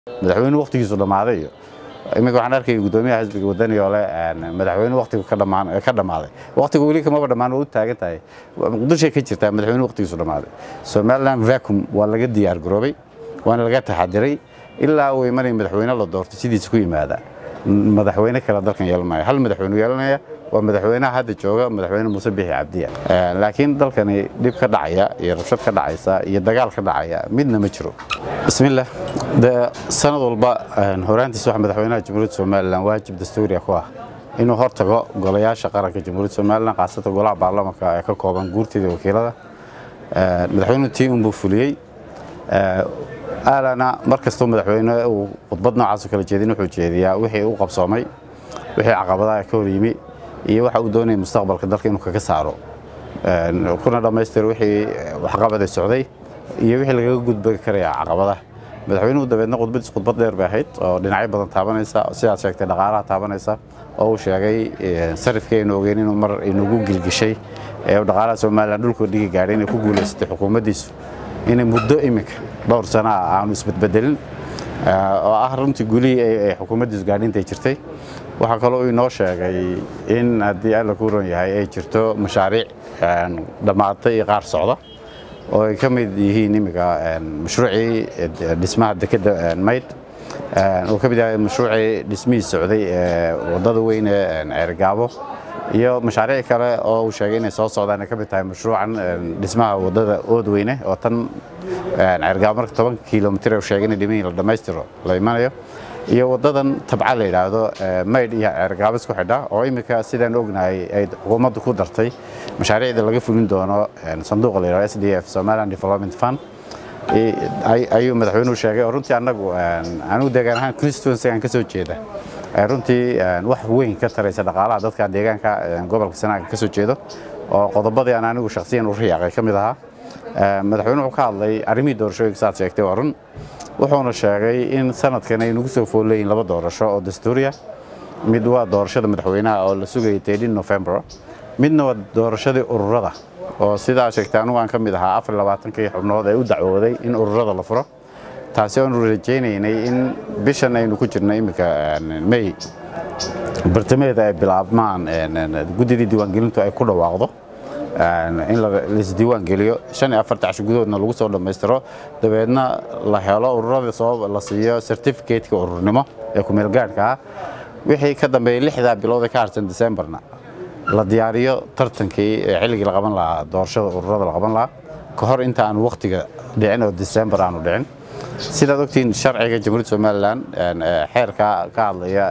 madaxweyne waqtigiisu dhammaaday iyo iminka waxaan arkaya guddoomiyaha xisbiga wadani oo leh madaxweyne waqtigu ka dhammaaday waqtigu weli kamaba dhammaan waa u taagan tahay muqdishoay ka jirtaa madaxweyne waqtigiisu dhammaaday somaliland vacum waa laga diyaar garoobay waana laga taxadiray ilaa uu imanaya madaxweyne la doortay sidiisa ku yimaada madaxweyne kale dalkan yeelanaya hal madaxweyne yeelanaya waa madaxweynaha hadda jooga madaxweyne muuse bixi cabdiya laakiin dalkani dhib ka dhacaya iyo rabshad ka dhacaysa iyo dagaal ka dhacaya midna ma jiro bismillah de sanad walba horaantiis waxa madaxweynaha jamhuuriyadda somalilan waajib dastuuriya ku ah inuu hortago golayaasha qaranka jamhuuriyadda somalilan khaasatan golaha baarlamaanka ee ka kooban guurtida wakiilada madaxweynuhu tii unbuu fuliyey aalana mar kastoo madaxweyne uu khudbad noocaasoo kala jeedin wuxuu jeediyaa wixii u qabsoomay wixii caqabadaha ka hor yimi iyo waxa uu doonaya mustaqbalka dalka inuu kaga saaro kuna dhammaystiro wixii waxqabada socday iyo wixii lagaga gudbi karaya caqabadaha madaxweynuhu dabeedna khudbadiis khudbad dheer bay ahayd oo dhinacyo badan taabanaysa sidaad sheegtay dhaqaalaha taabanaysa oo uu sheegay sarifkii aynu ogeyn inuu mar inugu gilgishay ee dhaqaalaha somalilan dhulkoo dhigi gaadhay inay ku guulaysatay xukuumaddiisu inay muddo iminka dhowr sana ah aanu isbedbedelin oo ah runtii gulihii ay xukuumaddiisu gaadhintay jirtay waxaa kaloo inoo sheegay in haddii alla ku ron yahay ay jirto mashaariic dhammaatay iyo qaar socda oo ay ka mid yihiin iminka mashruucii dhismaha dekedda mayd uu ka mid yahay mashruucii dhismihii socday ee waddada weyn ee ceergaabo iyo mashaariic kale oo uu sheegay inay soo socdaan ay ka mid tahay mashruucan dhismaha waddada oodweyne oo tan ceergaabo marka toban kilomitir uu sheegay inay dhiman la dhammaystiro la imanayo iyo waddadan tabca la yidhaahdo maydh iyo ceergaabo isku xidha oo iminka sidaan ognahay ay xukuumaddu ku dartay mashaariicda laga fulin doono sanduuqa la yidhahdo s d f somaliland development fund ayuu madaxweynuhu sheegay oo runtii annagu anigu deegaan ahaan constituency aan ka soo jeeda runtii wax weyn ka taraysa dhaqaalaha dadka deegaanka gobolka sanaaga ka soo jeedo oo qodobadii aan anigu shakhsiyan u riyaaqay ka mid ahaa madaxweynuhu wuxuu ka hadlay arrimihii doorashooyinka saad sheegtay waa run wuxuuna sheegay in sanadkan ay nagu soo foolleeyiin laba doorasho oo dastuuriya mid waa doorashada madaxweynaha oo la sugayay teedhin november midna waa doorashadii ururada oo sidaa sheegtay anugu aan ka mid ahaa afar labaatankii xubnood ee u dacwooday in ururada la furo taasi oonu rajaynaynay in bishan aynu ku jirno iminka may bartamaheeda ay bilaabmaan guddidii diiwaangelintu ay ku dhawaaqdo in laisdiiwaan geliyo shan iyo afarta casho gudahoodna lagu soo dhammaystiro dabeedna la helo ururada soo la siiyo certificateka ururnimo ee kumeelgaadhka ah wixii ka dambeeyey lixdaa bilood ee ka harsan decemberna la diyaariyo tartankii ee xilligii la qaban lahaa doorashada ururada la qaban lahaa ka hor inta aanu wakhtiga dhicin oo december aanu dhicin sidaad ogtiin sharciga jamhuuriyadda somalilan xeerka ka hadlaya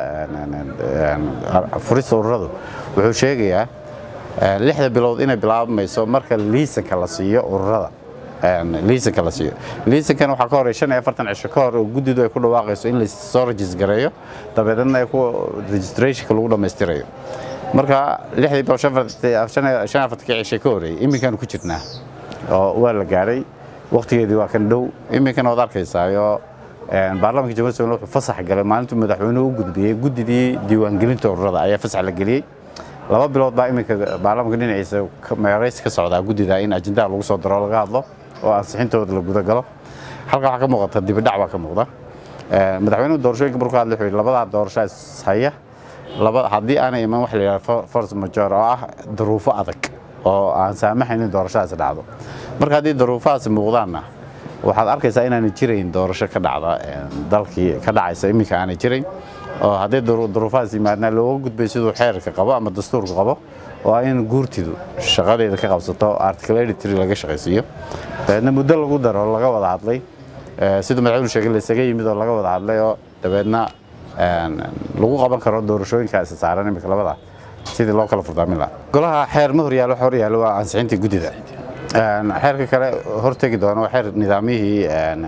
furista ururadu wuxuu sheegayaa lixda bilood inay bilaabmayso marka liisanka la siiyo ururada liisanka la siiyo liisankan waxaa ka horey shan iyo afartan cisho ka hor oo guddidu ay ku dhawaaqayso in lasoo rajisgareeyo dabeedna ay ku registrationka lagu dhammaystirayo marka lixdii bilood shan iyo afartankii cishay ka horreeyey iminkaanu ku jirnaa oo waa la gaadhay wakhtigeedii waa kan dhow iminkana waad arkaysaayo baarlamanka jamhuuriyadda somaliland wuxuu fasax galay maalintuu madaxweynuhu u gudbiyey guddidii diiwaangelinta ururada ayaa fasax la geliyey laba bilood baa iminka baarlamanka dhinaciisa meerays ka socdaa guddida in ajendaha lagu soo daro laga hadlo oo ansixintooda la guda galo halka waxaa ka muuqata dibidhac baa ka muuqda madaxweynuhu doorashooyinka markuu hadlay wuxuu yidhi labadaa doorasho is haya laba haddii aanay iman wax la yidhahdo force major oo ah daruufo adag oo aan saamaxayn in doorashadaasi dhacdo marka haddii daruufahaasi muuqdaanna waxaad arkaysaa inaanay jirayn doorasho ka dhacda dalkii ka dhacaysa iminka aanay jirayn oo haddii duruufahaas yimaadna looga gudbay siduu xeerka qabo ama dastuurka qabo oo ah in guurtidu shaqadeeda ka qabsato article editry laga shaqaysiiyo dabeedna muddo lagu daro laga wada hadlay siduu madaxweynu sheegay laysaga yimid oo laga wada hadlay oo dabeedna lagu qaban karo doorashooyinkaasi saaran iminka labada sidii loo kala furdaamin lahaa golaha xeer ma horyaalo wax horyaalo waa ansixintii guddida xeerka kale hortegi doona waa xeer nidaamyihii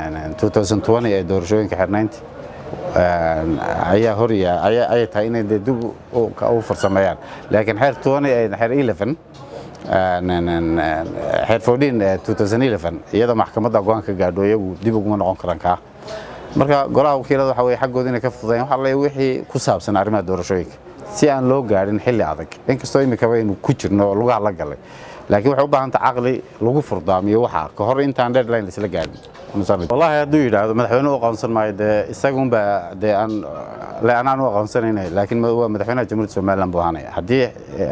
ee doorashooyinka xeernaynti ayaa horya ayay tahay inay dee dib u farsameeyaan laakiin xeer xeer eleven xeer fourteen two thousand eleven iyadoo maxkamadda go-aan ka gaadho iyagu dib uguma noqon karaan kaa marka golaha wakiilada waxa weye xaggooda inay ka fududeen waxa le wixii ku saabsan arrimaha doorashooyinka si aan loo gaadhin xilli adag inkastoo iminkaba aynu ku jirno oo lugaha la galay laakiin waxay u baahan tahay caqli lagu furdaamiyo waxa ka hor intaan deadline isla gaadhin wallahi hadduu yidhaahdo madaxweyne u aqoonsan maayo dee isagunba dee aan le anaan u aqoonsanayna laakiin waa madaxweynaha jamhuuriyadda somaliland buu ahaanaya haddii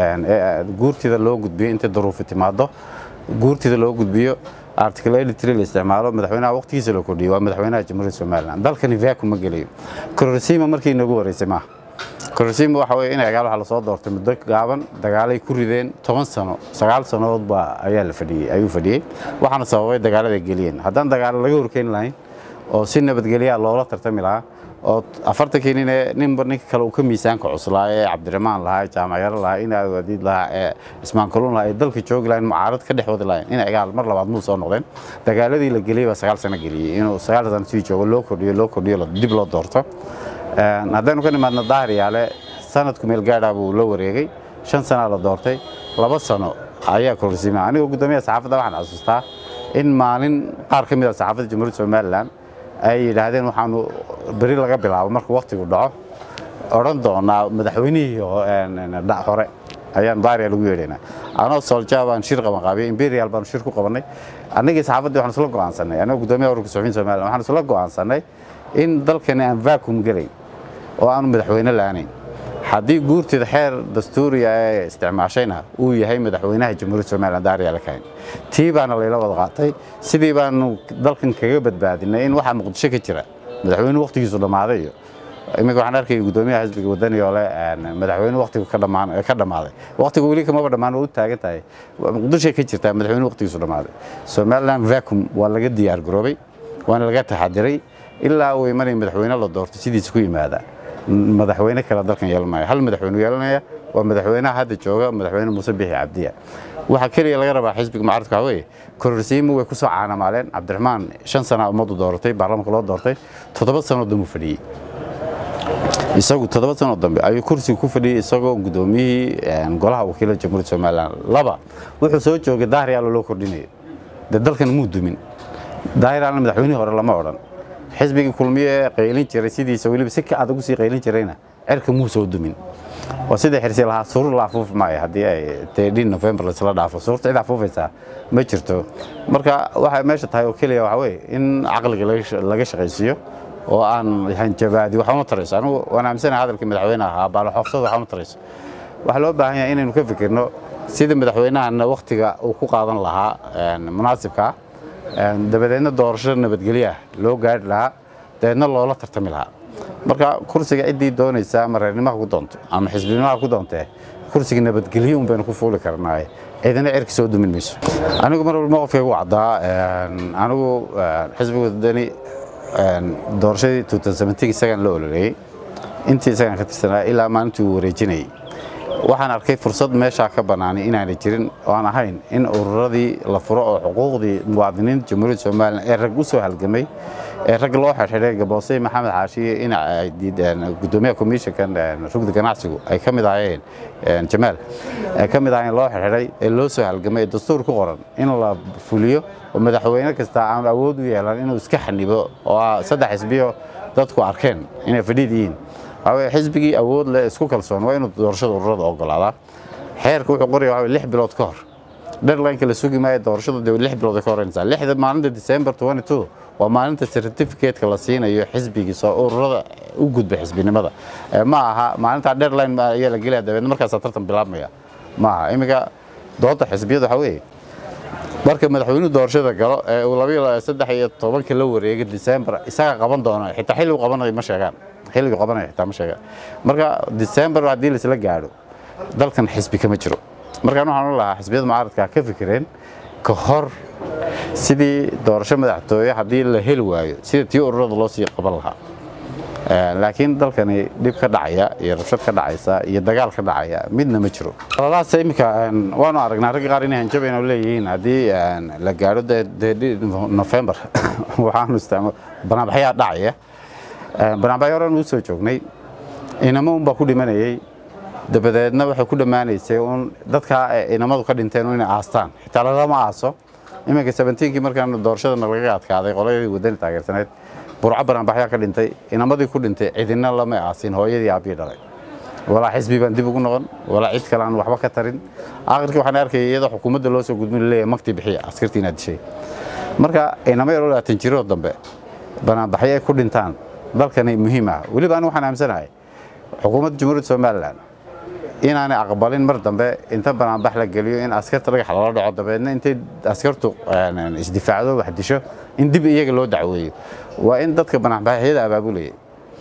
guurtida loo gudbiyo intay daruufi timaado guurtida loo gudbiyo article eighty la isticmaalo madaxweynaha waqtigiisa loo kordhiyo waa madaxweynaha jamhuuriyadda somaliland dalkani vacuum ma gelayo kororsiima markii inagu horeysay maaha kororsiima waxa weye in agaal waxa lasoo doortay muddo gaaban dagaalay ku rideen toban sano sagaal sannadood baa ayaa la fadhiyey ayuu fadhiyey waxaana sababay dagaalada geliyeen haddaan dagaalo laga horkeeni lahayn oo si nabadgelyaa loola tartami lahaa oo afartankii nin ee ninba ninka kale uu ka miisaanka cuslaa ee cabdiraxmaan lahaa jaamacyaro lahaa in aadiid lahaa ee ismaan kaluun lahaa ee dalka joogi lahayn mucaarad ka dhex wadi lahayn in agaal mar labaad muu soo noqdeen dagaaladii la geliyey baa sagaal sano geliyey inuu sagaal sano sii joogo loo kordhiyo loo kordhiyo dib loo doorto haddaynu ka nimaadno daahiryaale sanadku meel gaadhaa buu la wareegay shan sanaa la doortay laba sano ayaa kororsiima anigoo guddoomiyaha saxaafadda waxaan xasuustaa in maalin qaar ka mid a saxaafadda jamhuuriyadda somaliland ay yidhaahdeen waxaanu beri laga bilaabo markuu wakhtigu dhaco odhan doonaa madaxweynihii hore ayaan daariya lagu yeedhaynaa anoo solja baan shir qaban qaabiyey imperial baanu shir ku qabannay annagii saxaafaddii waxaan isla go'aansanay anigoo guddoomiyaha ururka suxufiyin somaliland waxaan isla go'aansanay in dalkani aan vacuum gelayn oo aanu madaxweyne la'aanayn haddii guurtida xeer dastuuriga ee isticmaashayna uu yahay madaxweynaha jamhuuriyadda somaliland daariya la kahayn tii baana layla wada qaatay sidii baanu dalkan kaga badbaadinay in waxaa muqdisho ka jira madaxweynuhu waqtigiisu dhammaaday iyo iminka waxaan arkaya guddoomiyaha xisbiga wadani oo leh madaxweynuhu waqtigu ka dhammaaday waqtigu weli kamaba dhammaan oo u taagan tahay muqdishoay ka jirtaa madaxweynuhu waqtigiisu dhammaaday somaliland vacuum waa laga diyaar garoobay waana laga taxadiray ilaa uu imanaya madaxweyne la doorto sidiisa ku yimaada madaxweyne kale dalkan yeelan maayo hal madaxweyne yeelanaya waa madaxweynaha hadda jooga madaxweyne muuse bixi cabdiya waxaa keliya laga rabaa xisbiga mucaaradka waxaa weeye kororsiimo way ku soo caanamaaleen cabdiraxmaan shan sana ummaddu dooratay baarlamaanka loo doortay toddoba sanoo dambe fadhiyey isagu toddoba sanoo dambe ayuu kursiga ku fadhiyey isagoo guddoomiyihii golaha wakiilada jamhuuriyadda somaliland laba wuxuu soo joogay daahiryaalo loo kordhinayo dee dalkan muu dumin daahiryaalo madaxweynihii hore lama odhan xisbigii kulmiye ee qaylin jiray sidiisa weliba si ka adag u sii qaylin jirayna cerka muu soo dumin oo sida xirsi lahaa suur la afuufi maayo haddii ay teedhin november laisla dhaafo suurta cid afuufaysaa ma jirto marka waxay meesha tahay oo keliya waxa weye in caqliga laga shaqaysiiyo oo aan hanjabaadi waxa uma tarayso anigu waan aaminsanahay hadalkii madaxweynaha ahaa baaloxoofsada waxa uma tarayso waxaa loo baahan yahay inaynu ka fikirno sida madaxweynahana wakhtiga uu ku qaadan lahaa munaasibkaa dabadeedna doorasho nabadgelyaah loo gaari lahaa dabeedna loola tartami lahaa marka kursiga ciddii doonaysa ama reernimaha ku doonto ama xisbinimaha ku doontee kursiga nabadgelyo un baynu ku fuuli karnaaye ciidana cerki soo dumin mayso anigu mar walba mowqifkaygu caddaa anigu xisbiga wadani doorashadii isagaan la ololeeyey intii isagaan ka tirsanaa ilaa maalintii uu wareejinayey waxaan arkay fursad meeshaa ka bannaanay inaanay jirin oo aan ahayn in ururadii la furo oo xuquuqdii muwaadiniinta jamhuuriyadda somalilan ee rag u soo halgamay ee rag loo xirxiray gaboosey maxamed xaashiye in gudoomiyaha komishankan rugda ganacsigu ay ka mid ahaayeen jamaal ay ka mid ahaayeen loo xirxiray ee loo soo halgamay ee dastuur ku qoran in la fuliyo oo madaxweyne kasta aan awood u yeelan inuu iska xanibo oo saddex xisbiyo dadku arkeen inay fadhiid yihiin waxaa xisbigii awood leh isku kalsoon waa inuu doorashada ururada ogolaadaa xeerka wuxuu qoraya waxaa lix bilood ka hor deadlineka la sugi maayo doorashadu dee lix bilood ka horeynaysaa lixda maalinta december twenty two waa maalinta certificateka la siinayo xisbigiisa oo ururada u gudba xisbinimada ma aha maalintaa deadline ayaa la gelaya dabeedna markaasaa tartan bilaabmaya ma aha iminka doodda xisbiyada waxaa weeye marka madaxweynuhu doorashada galo ee uu labayo saddex iyo tobanka la wareegay december isaga qaban doono xitaa xilligu qabanayo ma sheegaan xilligu qabanayo xitaa ma sheegaan marka december haddii laisla gaadho dalkan xisbi kama jiro markaan waxaan u lahaa xisbiyada mucaaradka ka fikireen ka hor sidii doorasho madaxtooye haddii la heli waayo sida tii ururada loo sii qaban lahaa laakiin dalkani dhib ka dhacaya iyo rabshad ka dhacaysa iyo dagaal ka dhacaya midna ma jiro alalahaas iminka waanu aragnaa ragga qaar inay hanjabayna leeyihiin haddii la gaadho november waxaanu isticmaal banaanbaxyaa dhacaya banaanbaxyo horan uu soo joognay inamo unbaa ku dhimanayay dabadeedna waxay ku dhammaanaysay un dadkaa inamadu ka dhinteen inay aastaan xitaa lalama aaso iminka sabentiinkii markaan doorashadana lagaga adkaaday qoladii wadani taageersaneed burco banaanbaxyaa ka dhintay inamadii ku dhintay cidina lama aasin hooyadii aabbii dhalay walaa xisbi baan dib ugu noqon walaa cid kale aan waxba ka tarin aakhirkii waxaan arkaya iyadoo xukuumadda loo soo gudbin leeyahay magtii bixiya askartii inaad dishay marka inama yaroo labaatan jiroo dambe banaanbaxyo ay ku dhintaan dalkani muhiim ah weliba anigu waxaan aamsanahay xukuumadda jamhuuriyadda somalilan inaanay aqbalin mar dambe inta banaanbax la geliyo in askarta dhagax lala dhaco dabeedna intay askartu isdifaacdo wax disho in dib iyaga loo dacweeyo waa in dadka banaanbaxyada abaabulaya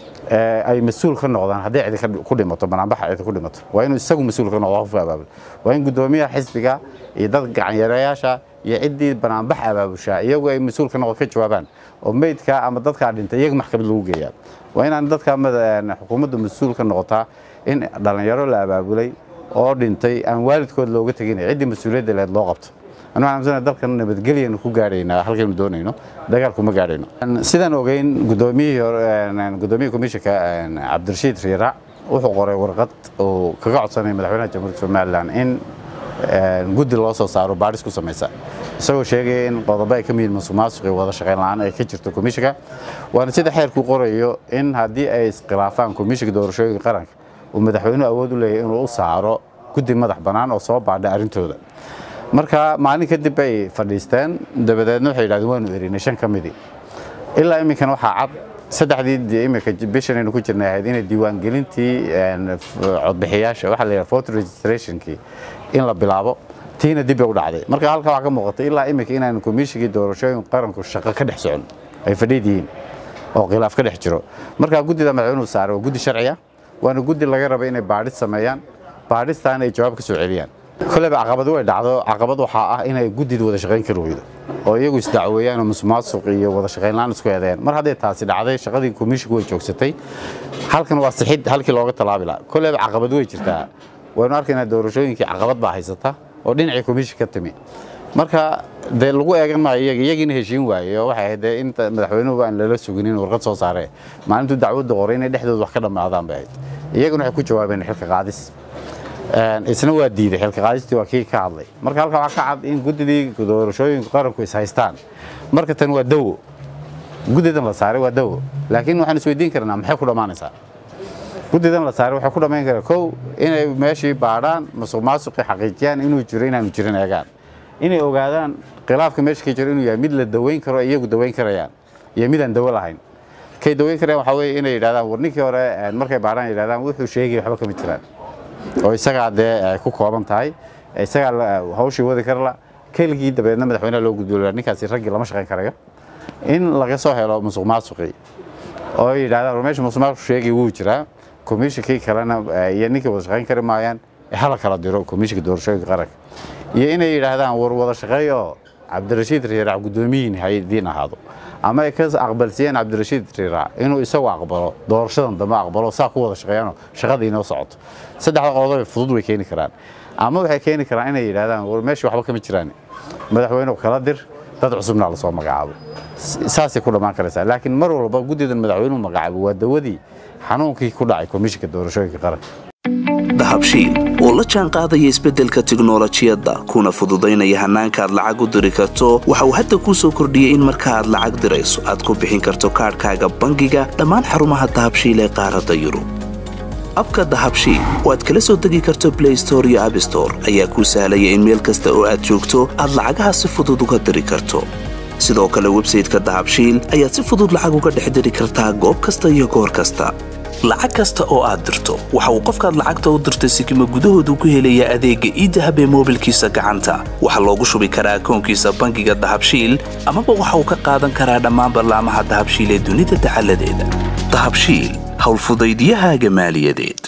ay mas-uul ka noqdaan haddii cidi ku dhimato banaanbaxa cidi ku dhimato waa inuu isagu mas-uul ka noqdo qofka abaabul waa in guddoomiyaha xisbiga iyo dad gacanyareyaasha iyo ciddii banaanbax abaabushaa iyagu ay mas-uul ka noqdo ka jawaabaan oo meydka ama dadkaa dhintay iyaga maxkamad lagu geeyaa waa inaan dadka xukuumaddu mas-uul ka noqotaa in dhallinyaro la abaabulay oo dhintay aan waalidkood looga teginay ciddii mas-uuliyadda leed loo qabto anu waxaan amsanahay dalkan nabadgelyanu ku gaadhaynaa halkaynu doonayno dagaalku ma gaadhayno sidaan ogeyn guddoomiyihii hore guddoomiyihii komishanka cabdirashiid riiraac wuxuu qoray warqad uu kaga codsanaya madaxweynaha jamhuuriyadda somalilan in guddi loo soo saaro baadhis ku samaysa isagoo sheegaya in qodobo ay ka mid yihiin musuqmaasuq iyo wada shaqayn la'aan ay ka jirto komishanka waana sida xeerku qorayo in haddii ay iskhilaafaan komishanka doorashooyinka qaranka uu madaxweynuhu awood u leeyahay inuu u saaro guddi madax bannaan oo soo baadha arrintooda marka maalin kadib bay fadhiisteen dabadeedna waxay yidhahdeen waanu erinay shan ka midii ilaa iminkana waxaa cad saddexdii iminka bishanaynu ku jirnay ahayd inay diiwaangelintii codbixiyaasha waxaa la yidhaha voter registrationkii in la bilaabo tiina dib bay u dhacday marka halka waxaa ka muuqatay ilaa iminka inaanu komishinkii doorashooyin qaranku shaqo ka dhex socon ay fadhiid yihiin oo khilaaf ka dhex jiro marka guddida madaxweynuhu saaray waa guddi sharciya waana guddi laga raba inay baadhis sameeyaan baadhistaana ay jawaab ka soo celiyaan koleyba caqabadu way dhacdo caqabad waxaa ah inay guddida wada shaqayn kari weydo oo iyagu isdacweeyaan oo musuqmaasuq iyo wada shaqayn la'aan isku eedeeyaan mar hadday taasi dhacday shaqadii komishigu way joogsatay halkan waa sixid halkii looga tallaabi lahaa koleyba caqabad way jirtaa waynu arkaynaa doorashooyinkii caqabad baa haysata oo dhinacii komishin ka timi marka dee lagu eegan maayo iyaga iyagiina heshiin waaye oo waxay ahayd dee inta madaxweynuhu aan lala sugin in warqad soo saaree maalintuu dacwadda qoray inay dhexdooda wax ka dhammaadaan bay ahayd iyaguna waxay ku jawaabeen xilka qaadis isna waa diiday xilka qaadistii waa kii ka hadlay marka halka waxaa ka cad in guddidii doorashooyinka qaranku is haystaan marka tan waa dawo guddidan la saaray waa dawo laakiin waxaan isweydiin karnaa maxay ku dhammaanaysaa guddidan la saaray waxay ku dhammayn karaa kow inay meeshii baadhaan musuq maasuqii xaqiijiyaan inuu jiro inaanu jirin eegaan inay ogaadaan khilaafka meesha ka jiro inuu yahay mid la daweyn karo iyagu daweyn karayaan iyo midaan dawo lahayn kay daweyn karayaan waxaa weeye inay yidhahdaan war ninkii hore markay baadhaan yidhahdaan wuxuu sheegay waxba kama jiraan oo isagaa dee ay ku kooban tahay isagaa hawshii wadi karla keligii dabeedna madaxweynaha loo gudboola ninkaasi raggii lama shaqayn karayo in laga soo helo musuq maasuqii oo yidhahdaan war meesha musuq maasuq sheegay wuu jiraa komishinkii kalena iyo ninkii wada shaqayn kari maayaan hala kala diro komishinka doorashooyinka qaranka iyo inay yidhaahdaan war wada shaqeeyo cabdirashiid riiraac guddoomiyiin haydiin ahaado ama ay ka aqbalsiiyeen cabdirashiid riiraac inuu isagu aqbalo doorashadan dambe aqbalo saa ku wada shaqeeyaanoo shaqadii inoo socoto saddexda qodob fudud way keeni karaan ama waxay keeni karaan inay yidhahdaan war meesha waxba kama jiraan madaxweynuhu kala dir dad cusubna lasoo magacaabo saasay ku dhammaan karaysaa laakiin mar walba guddidan madaxweynuhu magacaabo waa dawadii xanuunkii ku dhacay komishinka doorashooyinka qaranka dahabshiil oo la jaan qaadaya isbeddelka tiknolojiyadda kuna fududaynaya hannaanka aad lacag u diri karto waxa uu hadda kuu soo kordhiyey in marka aad lacag dirayso aad ku bixin karto kaadhkaaga bangiga dhammaan xarumaha dahabshiil ee qaaradda yurub abka dahabshiil oo aad kala soo degi karto blay store iyo abstore ayaa kuu sahlaya in meel kasta oo aad joogto aad lacagaha si fudud uga diri karto sidoo kale websayteka dahabshiil ayaad si fudud lacag uga dhex diri kartaa goob kasta iyo goor kasta lacag kasta oo aad dirto waxa uu qofkaad lacagta u dirtay sikima gudahoodu ku helayaa adeegga iidahab ee moobilkiisa gacanta waxaa loogu shubi karaa akoonkiisa bangiga dahabshiil amaba waxa uu ka qaadan karaa dhammaan ballaamaha dahabshiil ee dunida dacaladeeda dahabshiil howlfudaydyahaaga maaliyadeed